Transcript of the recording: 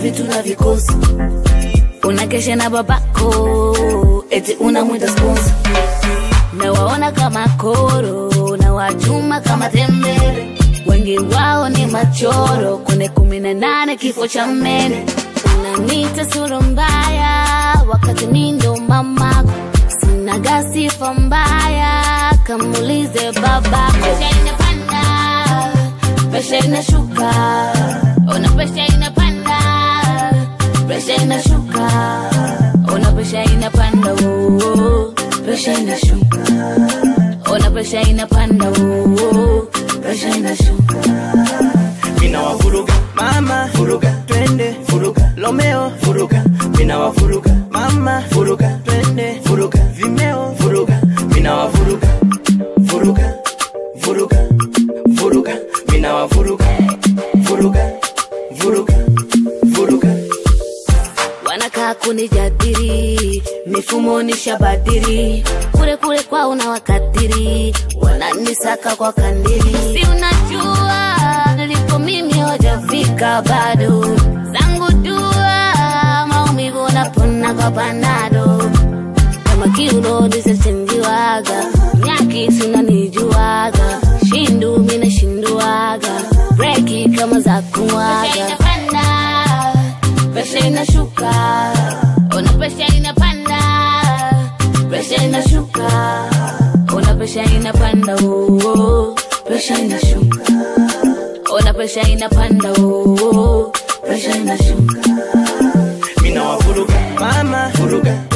vitu na vikosi unakesha na babako eti unamwita sponsor nawaona kama koro na wachuma kama tembele wengi wao ni machoro kune kumi na nane kifo cha mene unanita sura mbaya wakati mi ndo mamako sinaga sifa mbaya kamulize babako pesha inapanda pesha inashuka ona pesha inapanda pesha inashuka ona pesha inapanda oh, oh. pesha inashuka ona pesha inapanda oh, oh. pesha inashuka mina wafuruga mama furuga twende furuga lomeo furuga mina wafuruga mama furuga twende furuga vimeo furuga mina wafuruga furuga furuga furuga mina wafuruga furuga furuga furuga wanakaa kunijadiri mifumo nishabadiri kule kule kwa una wakatiri wananisaka kwa kandiri si unajua nilipo mimi hojafika bado zangu dua maumivu napona kwa panado kama kiuno nisachenjiwaga nyaki sinanijuaga shindu minashinduaga breki kama za kumwaga presha inashuka ona presha inapanda presha inashuka ona presha inapanda oh, oh. presha inashuka ona presha inapanda oh, oh. presha inashuka mina wafuruga mama furuga